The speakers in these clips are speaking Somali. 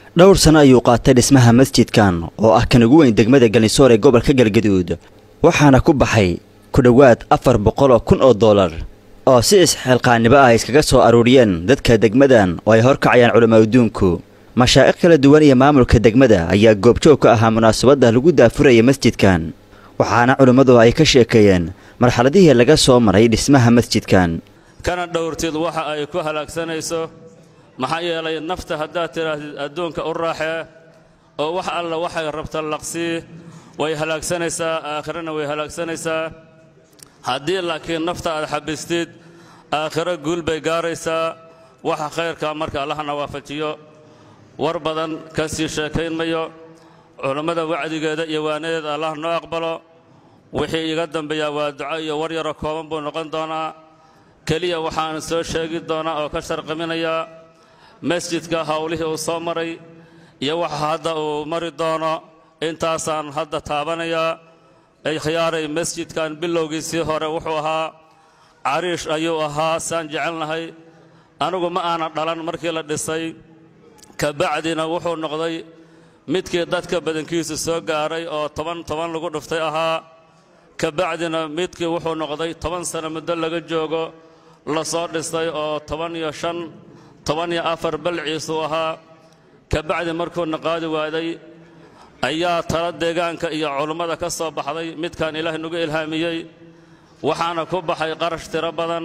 dhowr sano ayuu qaatay dhismaha masjidkan oo ah kan ugu weyn degmada galnisoor ee gobolka galgaduud waxaana ku baxay ku dhowaad afar boqol oo kun oo dollar oo si isxilqaannimo ah iskaga soo aruuriyeen dadka degmadan oo ay horkacayaan culamaa adduunku mashaa'ikh kala duwan iyo maamulka degmada ayaa goobjoog ka ahaa munaasabadda lagu daafuraya masjidkan waxaana culimmadu ay ka sheekeeyeen marxaladihii laga soo maray dhismaha masjidkan kana dhowrtid waxa ay ku halaagsanayso maxaa yeelay nafta haddaad tidhaahdid adduunka u raaxee oo wax alla waxay rabta laqsii way halaagsanaysaa aakhirana way halaagsanaysaa haddii laakiin nafta aad xabistid aakhiro guul bay gaaraysaa waxa khayrka marka allahna waafajiyo war badan ka sii sheekayn mayo culammada wacdigeeda iyo waanadeeda allah noo aqbalo wixii iga dambeeyaa waa duco iyo war yaro kooban buu noqon doonaa keliya waxaan soo sheegi doonaa oo ka sharqiminayaa masjidka howlihii uu soo maray iyo waxa hadda uu mari doono intaasaan hadda taabanayaa ikhyaaray masjidkan bilowgiisii hore wuxuu ahaa cariish ayuu ahaa saan jecelnahay anigu ma aanan dhalan markii la dhisay ka bacdina wuxuu noqday midkii dadka badankiisu soo gaaray oo toban toban lagu dhuftay ahaa ka bacdina midkii wuxuu noqday toban sano muddo laga joogo la soo dhistay oo toban iyo shan toban iyo afar balciisuu ahaa ka bacdi markuuna qaadi waaday ayaa tala deegaanka iyo culummada ka soo baxday midkaan ilaahay nagu ilhaamiyey waxaana ku baxay qarash tiro badan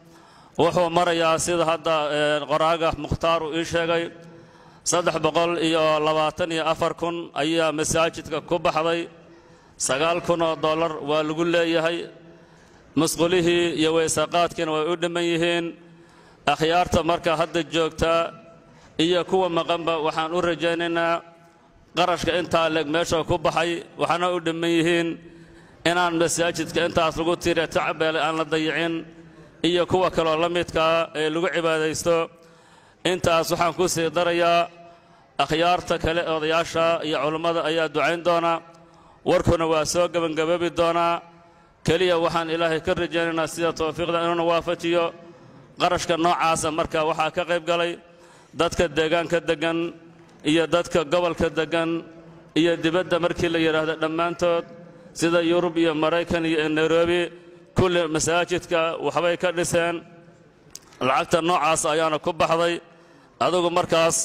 wuxuu marayaa sida hadda qoraaga mukhtaar uu ii sheegay saddex boqol iyo labaatan iyo afar kun ayaa masaajidka ku baxday sagaal kun oo dollar waa lagu leeyahay musqulihii iyo weysaqaadkiina way u dhimman yihiin akhyaarta marka hadda joogtaa iyo kuwa maqanba waxaan u rajaynaynaa qarashka intaa leeg meesha ku baxay waxaana u dhimman yihiin inaan masaajidka intaas lagu tiiriya tacbeele aan la dayicin iyo kuwa kaloo la midkaa ee lagu cibaadaysto intaas waxaan ku sii darayaa akhyaarta kale odayaasha iyo culummada ayaa ducayn doona warkuna waa soo gebangaboobi doonaa keliya waxaan ilaahay ka rajaynaynaa sida towfiiqda inuuna waafajiyo qarashka noocaasa marka waxaa ka qayb galay dadka deegaanka deggan iyo dadka gobolka deggan iyo dibadda markii la yidhaahdo dhammaantood sida yurub iyo maraykan iyo nairobi kulli masaajidka waxbay ka dhiseen lacagta noocaas ayaana ku baxday adugu markaas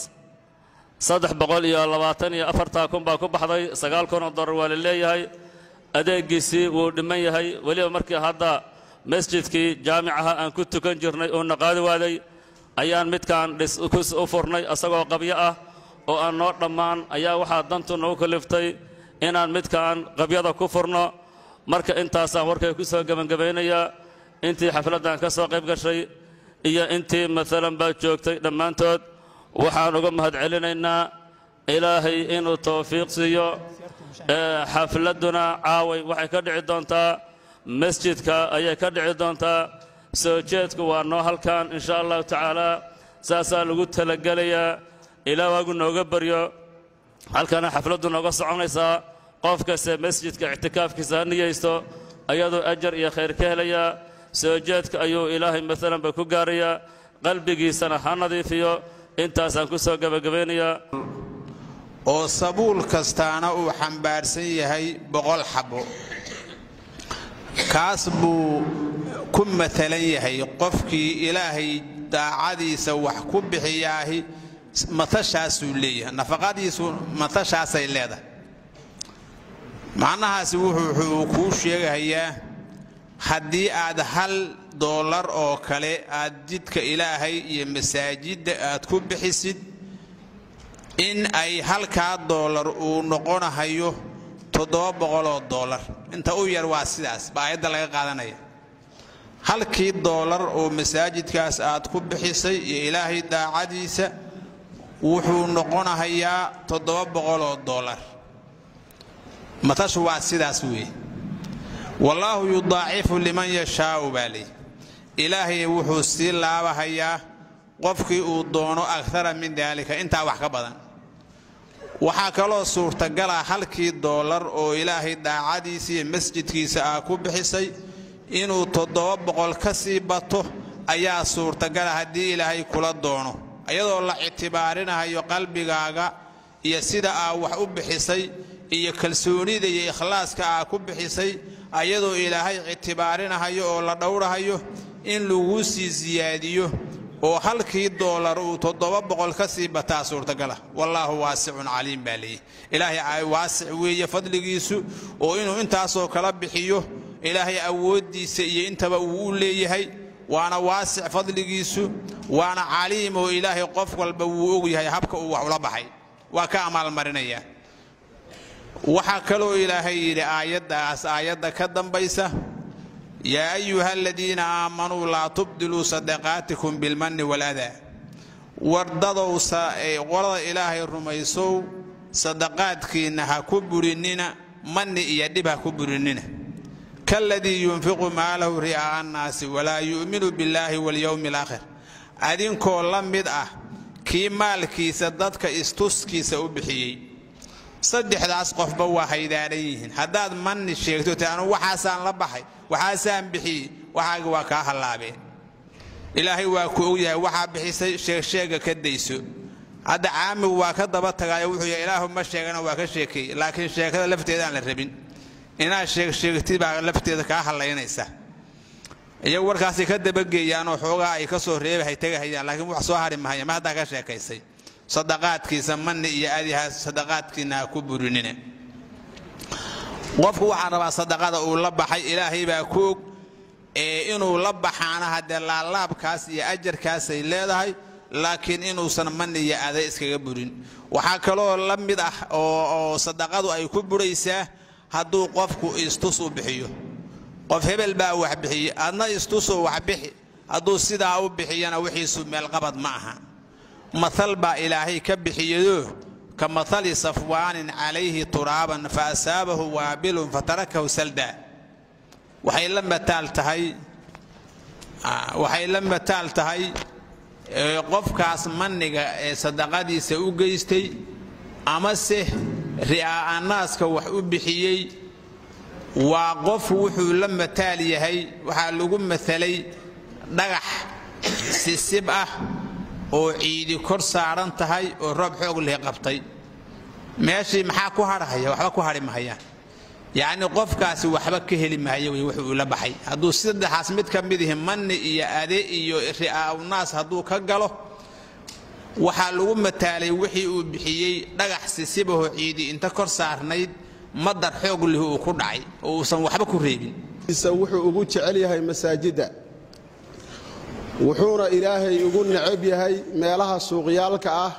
saddex boqol iyo labaatan iyo afartaa kun baa ku baxday sagaal kun oo dollar waa la leeyahay adeegiisii wuu dhimman yahay weliba markii hadda masjidkii jaamicaha aan ku tukan jirnay uuna qaadi waaday ayaan midkaan dhis u furnay asagoo qabyo ah oo aan noo dhammaan ayaa waxaa dantu nagu kaliftay inaan midkaan qabyada ku furno marka intaasaan warkay ku soo gebangabaynayaa intii xafladdan ka soo qayb gashay iyo intii maalan baa joogtay dhammaantood waxaan uga mahad celinaynaa ilaahay inuu towfiiq siiyo xafladduna caaway waxay ka dhici doontaa masjidka ayay ka dhici doontaa soo jeedku waa noo halkan insha allahu tacaala saasaa lagu talagelayaa ilaa waagu nooga baryo halkana xafladdu nooga soconaysaa qof kaste masjidka ictikaafkiisa ha niyaysto ayadoo ajar iyo khayr ka helayaa soo jeedka ayuu ilaahay maalanba ku gaarayaa qalbigiisana ha nadiifiyo intaasaan ku soo gebagabaynayaa oo sabuul kastaana uu xambaarsan yahay boqol xabbo kaas buu ku matalan yahay qofkii ilaahay daacadiisa wax ku bixiyaahi matashaasuu leeyahay nafaqadiisu matashaasay leedahay macnahaasi wuxuu kuu sheegahayaa haddii aad hal doolar oo kale aad jidka ilaahay iyo masaajidda aad ku bixisid in ay halkaa doolar uu noqonahayo toddoba boqoloo doolar inta u yar waa sidaas ba aayadda laga qaadanaya halkii doolar oo masaajidkaas aad ku bixisay iyo ilaahay daacadiisa wuxuu noqonahayaa toddoba boqoloo doolar matashu waa sidaas weeye wallaahu yudaacifu liman yashaau baa leey ilaahay wuxuu sii laabahayaa qofkii uu doono akara min daalika intaa wax ka badan waxaa kaloo suurtagala halkii doolar oo ilaahay daacadiisa iyo masjidkiisa ah ku bixisay inuu toddoba boqol ka sii bato ayaa suurtagala haddii ilaahay kula doono iyadoo la ictibaarinahayo qalbigaaga iyo sida aa wax u bixisay iyo kalsoonida iyo ikhlaaska aa ku bixisay ayadoo ilaahay ictibaarinahayo oo la dhowrahayo in laguu sii siyaadiyo oo halkii doolar uu toddoba boqol ka sii bataa suurtagala wallaahu waasicun caliim baa leeyahy ilaahay waasic weeye fadligiisu oo inuu intaasoo kala bixiyo ilaahay awooddiisa iyo intaba uu u leeyahay waana waasic fadligiisu waana caliim oo ilaahay qof walba wuu og yahay habka uu wax ula baxay waa ka amaalmarinaya waxaa kaloo ilaahay yidhi aayaddaas aayadda ka dambaysa yaa ayuha aladiina aamanuu laa tubdiluu sadaqaatikum bilmanni waladaa wardadow qolada ilaahay rumaysow sadaqaadkiinna ha ku burinina manni iyo dhib ha ku burinina kaladii yunfiqu maalahu ri'aa'a annaasi walaa yu'minu billaahi walyowmi alaakhir adinkoo la mid ah kii maalkiisa dadka istuskiisa u bixiyey saddexdaas qofba waa haydaahan yihiin haddaad manni sheegto te anu waxaasaan la baxay waxaasaan bixiyey waxaaga waa kaa hallaabeen ilaahay waa ku ogyahay waxaa bixisay sheegsheega ka dayso hadda caamigu waa ka daba tagaayo wuxuu yahay ilaahu ma sheegana waa ka sheekeey laakiin sheekada lafteedaan la rabin inaad sheegsheegtid baa lafteeda kaa hallaynaysa iyagu warkaasay ka dabageeyaanoo xoogaa ay ka soo reebahay tegahayaan laakiin wax soo hari mahaya ma haddaa ka sheekaysay sadaqaadkiisa manni iyo adiha sadaqaadkiina ha ku burinina qofku waxaa rabaa sadaqada uu la baxay ilaahay baa ku og ee inuu la baxaana haddee laalaabkaas iyo ajarkaasay leedahay laakiin inuusan manni iyo aday iskaga burin waxaa kaloo la mid ah oo sadaqadu ay ku buraysaa hadduu qofku istus u bixiyo qof hebel baa wax bixiye adna istusoo wax bixi hadduu sidaa u bixiyana wixiisu meelqabad ma aha maal baa ilaahay ka bixiyado ka maali safwaanin calayhi turaaban fa asaabahu waabilun fatarakahu salda waxay la mataal tahay waxay la mataal tahay qofkaas manniga ee sadaqadiisa u geystay amase ri'aa'anaaska wax u bixiyey waa qof wuxuu la mataal yahay waxaa lagu matalay dhagax sisib ah oo ciidi kor saaran tahay oo roob xoog leh qabtay meeshii maxaa ku hadhahaya waxba ku hadhi mahayaan yacni qofkaasi waxba ka heli maayo wey wuxuu ula baxay hadduu saddexaas mid ka mid ihi manni iyo ade iyo ri'aa'unaas hadduu ka galo waxaa lagu mataalay wixii uu bixiyey dhagax sisibahoo ciidi inta kor saarnayd madar xoog leh uu ku dhacay oo uusan waxba ku reebin wuxuu ugu jecel yahay masaajidda wuxuuna ilaahay ugu necab yahay meelaha suuqyaalka ah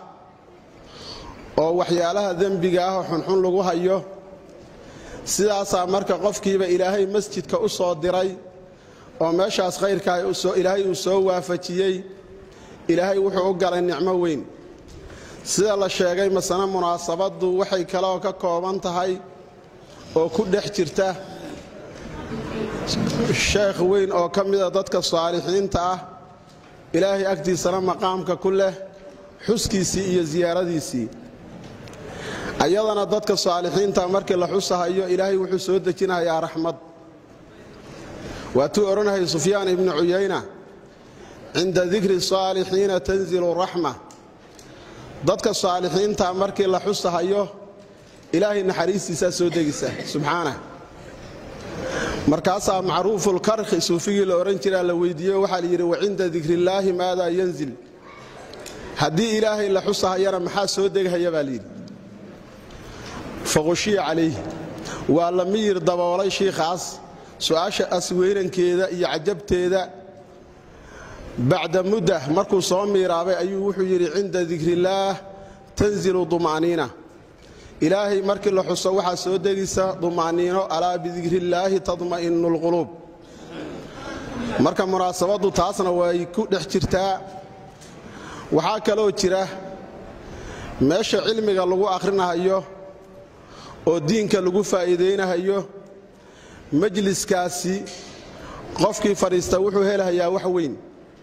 oo waxyaalaha dembiga ah oo xunxun lagu hayo sidaasaa marka qofkiiba ilaahay masjidka u soo diray oo meeshaas khayrkaa ilaahay uu soo waafajiyey ilaahay wuxuu u galay nicmo weyn sida la sheegay masane munaasabaddu waxay kaleoo ka kooban tahay oo ku dhex jirta sheekh weyn oo ka mida dadka saalixiinta ah ilaahay agtiisana maqaamka ku leh xuskiisii iyo siyaaradiisii ayadana dadka saalixiinta markii la xusahayo ilaahay wuxuu soo dejinayaa raxmad waatuu odhanahay sufyaan ibnu cuyayna cinda dikri saalixiina tanzilu raxma dadka saalixiinta markii la xusahayo ilaahay naxariistiisaa soo degisa subxaanah markaasaa macruufulkarkhi suufigii la odhan jiraa la weydiiyo waxaa layidhi wacinda dikrillaahi maadaa yanzil haddii ilaahay la xusahayana maxaa soo degahaya baa layidhi faqushiya calayh waa la miyir daboolay shiikhaas su'aasha asweynankeeda iyo cajabteeda bacda mudda markuu soo miiraabay ayuu wuxuu yidhi cinda dikrillaah tanzilu duma'niina ilaahay markii la xuso waxaa soo degisa duma'niino alaa bidikrillaahi tadma'inu lquluub marka munaasabaddu taasna way ku dhex jirtaa waxaa kaloo jira meesha cilmiga lagu akhrinahayo oo diinka lagu faa'iidaynahayo majliskaasi qofkii fadhiista wuxuu helahayaa wax weyn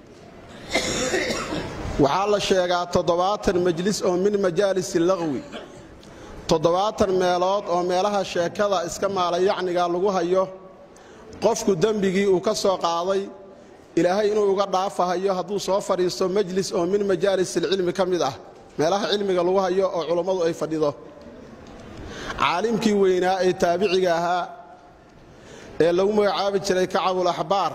waxaa la sheegaa toddobaatan majlis oo min majaalisi laqwi toddobaatan meelood oo meelaha sheekada iska maalayacniga lagu hayo qofku dembigii uu ka soo qaaday ilaahay inuu uga dhaafahayo hadduu soo fadhiisto majlis oo min majaalisilcilmi ka mid ah meelaha cilmiga lagu hayo oo culummadu ay fadhido caalimkii weynaa ee taabiciga ahaa ee lagu magacaabi jiray kacabul axbaar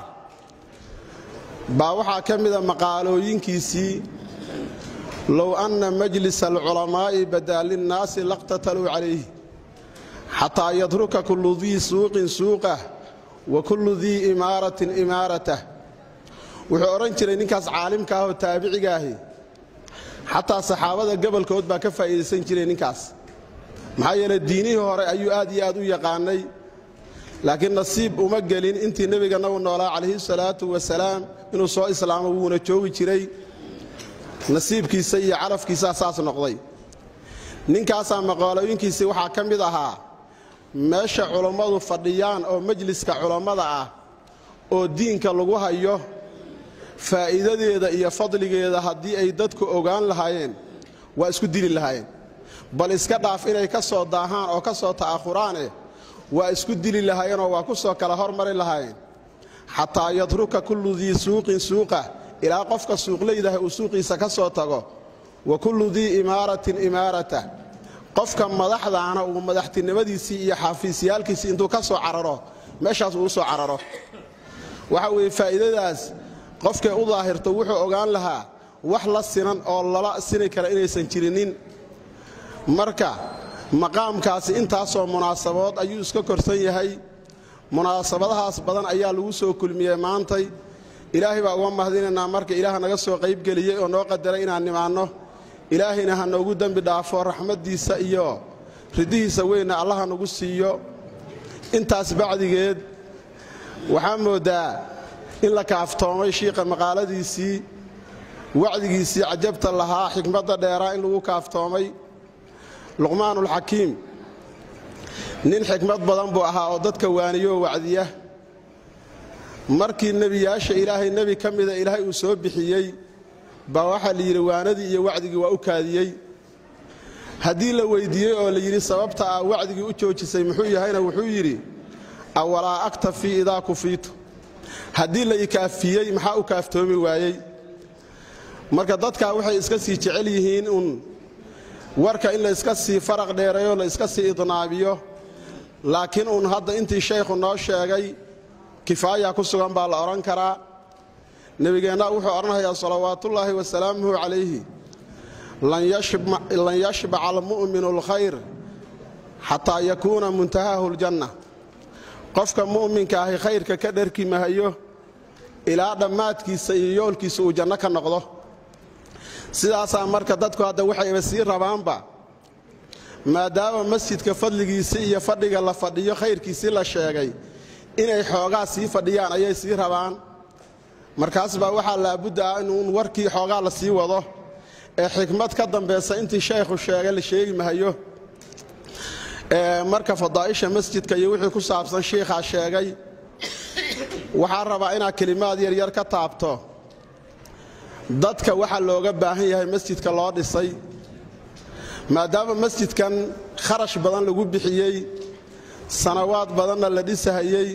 baa waxaa ka mida maqaalooyinkiisii low anna majlisa alculamaa'i badaa linnaasi laqtataluu calayh xataa yadruka kullu dii suuqin suuqah wa kullu dii imaaratin imaaratah wuxuu odhan jiray ninkaas caalimka ah oo taabiciga ahi xataa saxaabada gobolkood baa ka faa'iidaysan jiray ninkaas maxaa yeelay diinihii hore ayuu aad iyo aad u yaqaanay laakiin nasiib uma gelin intii nebiga nagu noolaa calayhi salaatu wasalaam inuu soo islaamo wuuna joogi jiray nasiibkiisa iyo calafkiisaa saas noqday ninkaasaa maqaalooyinkiisii waxaa ka mid ahaa meesha culummadu fadhiyaan oo majliska culammada ah oo diinka lagu hayo faa'iidadeeda iyo fadligeeda haddii ay dadku ogaan lahaayeen waa isku dili lahaayeen bal iska dhaaf inay ka soo daahaan oo ka soo ta'ahuraane waa isku dili lahaayeenoo waa ku soo kala hormari lahaayeen xataa yadruka kullu dii suuqin suuqah ilaa qofka suuqlaydaha uu suuqiisa ka soo tago wa kullu dii imaaratin imaaratah qofka madaxdaana uu madaxtinimadiisii iyo xafiisyaalkiisii intuu ka soo cararo meeshaas uu u soo cararo waxa weeye faa'iidadaas qofkay u daahirto wuxuu ogaan lahaa wax la sinan oo lala sini kara inaysan jirinin marka maqaamkaasi intaasoo munaasabood ayuu iska korsan yahay munaasabadahaas badan ayaa lagu soo kulmiyey maantay ilaahay baa uga mahadinaynaa marka ilaah naga soo qaybgeliyey oo noo qadaray inaan nimaanno ilaahayna ha noogu dembi dhaafo raxmaddiisa iyo ridihiisa weynna allaha nagu siiyo intaas bacdigeed waxaa mooddaa in la kaaftoomay shiiqa maqaaladiisii wacdigiisii cajabta lahaa xikmadda dheeraa in lagu kaaftoomay luqmaanulxakiim nin xikmad badan buu ahaa oo dadka waaniyoo wacdiya markii nebiyaasha ilaahay nebi ka mida ilaahay uu soo bixiyey baa waxaa la yidhi waanadii iyo wacdigii waa u kaadiyey haddii la weyddiiyey oo la yidhi sababta ah wacdigii u joojisay muxuu yahayna wuxuu yidhi awalaa aktafii idaa kufiitu haddii la ikaafiyey maxaa u kaaftoomi waayey marka dadkaa waxay iska sii jecel yihiin uun warka in la iska sii faraq dheereeyo la iska sii idnaabiyo laakiin uun hadda intii shaykhu noo sheegay kifaaya ku sugan baa la odhan karaa nebigeenna wuxuu odhanhayaa salawaatullaahi wasalaamuhu calayhi lan yashbaca almu'minu alkhayr xataa yakuuna muntahaahu aljanna qofka mu'minka ahi khayrka ka dharki mahayo ilaa dhammaadkiisa iyo yoolkiisa uu janno ka noqdo sidaasaa marka dadku hadda waxayba sii rabaanba maadaama masjidka fadligiisii iyo fadhiga la fadhiyo khayrkiisii la sheegay inay xoogaa sii fadhiyaan ayay sii rabaan markaas baa waxaa laabudda ah inuun warkii xoogaa la sii wado ee xikmad ka dambaysa intii shaykhu sheegay la sheegi mahayo marka fadaa'isha masjidka iyo wixii ku saabsan shiikhaa sheegay waxaa rabaa inaad kelimaad yaryar ka taabto dadka waxaa looga baahan yahay masjidka loo dhisay maadaama masjidkan kharash badan lagu bixiyey sanawaad badanna la dhisahayey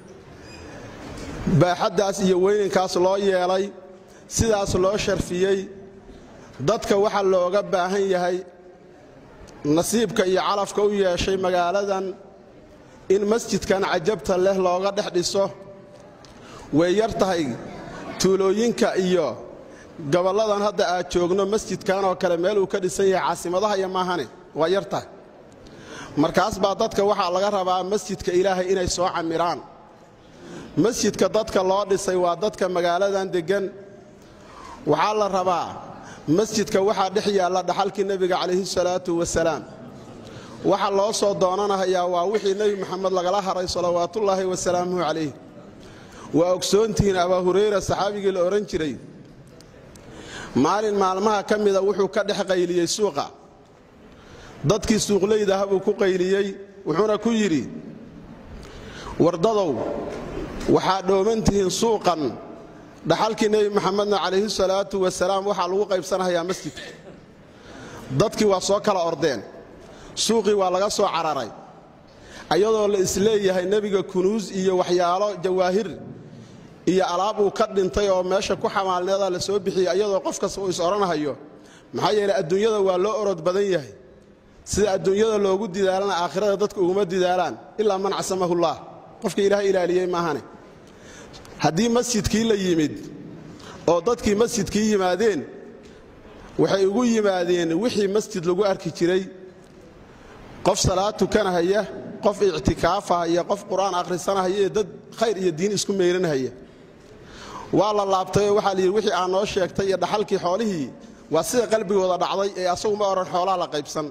baaxaddaas iyo weynankaas loo yeelay sidaas loo sharfiyey dadka waxaa looga baahan yahay nasiibka iyo calafka u yeeshay magaaladan in masjidkan cajabta leh looga dhex dhiso way yar tahay tuulooyinka iyo gobolladan hadda aad joogno masjidkan oo kale meel uu ka dhisan yahay caasimadaha iyo maahane waa yar tahay markaas baa dadka waxaa laga rabaa masjidka ilaahay inay soo camiraan masjidka dadka loo dhisay waa dadka magaaladan deggan waxaa la rabaa masjidka waxaa dhex yaalla dhaxalkii nebiga calayhi salaatu wasalaam waxa loo soo doonanahayaa waa wixii nebi moxamed lagala haray salawaatullaahi wasalaamuhu calayh waa ogsoontihiin abaa hurayra saxaabigii la odhan jiray maalin maalmaha ka mida wuxuu ka dhex qayliyey suuqa dadkii suuqlaydaha buu ku qayliyey wuxuuna ku yidhi wardadow waxaa dhooman tihiin suuqan dhaxalkii nebi moxamedna calayhi salaatu wasalaam waxaa lagu qaybsanahayaa masjidka dadkii waa soo kala ordeen suuqii waa laga soo cararay ayadoo la isleeyahay nebiga kunuus iyo waxyaalo jawaahir iyo alaab uu ka dhintay oo meesha ku xamaalneedaa la soo bixiyey ayadoo qof kasta uu is odhanahayo maxaa yeeley adduunyada waa loo orod badan yahay sida adduunyada loogu didaalana aakhirada dadku uguma didaalaan ilaa man casamahullaah qofka ilaahay ilaaliyey maahane haddii masjidkii la yimid oo dadkii masjidkii yimaadeen waxay ugu yimaadeen wixii masjid lagu arki jiray qof salaad tukanahaya qof ictikaafahaya qof qur-aan akhrisanahaya iyo dad khayr iyo diin isku meyranhaya waa la laabtayoo waxaa la yidhi wixii aa noo sheegtay iyo dhaxalkii xoolihii waa sida qalbigooda dhacday ee asagu ma odhan xoolaha la qaybsan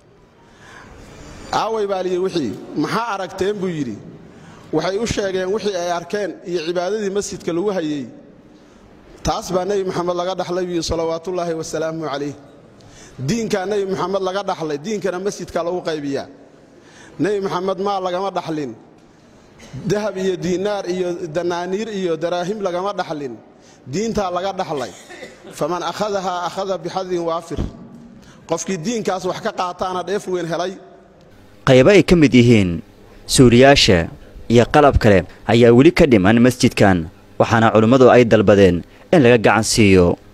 aaway baa layidhi wixii maxaa aragteen buu yidhi waxay u sheegeen wixii ay arkeen iyo cibaadadii masjidka lagu hayey taas baa nebi moxamed laga dhaxlay buu salawaatullaahi wasalaamu calayh diinkaa nebi moxamed laga dhaxlay diinkana masjidka lagu qaybiyaa nebi moxamed maa lagama dhaxlin dahab iyo diinaar iyo danaaniir iyo daraahim lagama dhaxlin diintaa laga dhaxlay faman akhadahaa akhada bixadin waafir qofkii diinkaas wax ka qaataana dheef weyn helay qaybo ay ka mid yihiin suuriyaasha iyo qalab kale ayaa weli ka dhiman masjidkan waxaana culimmadu ay dalbadeen in laga gacan siiyo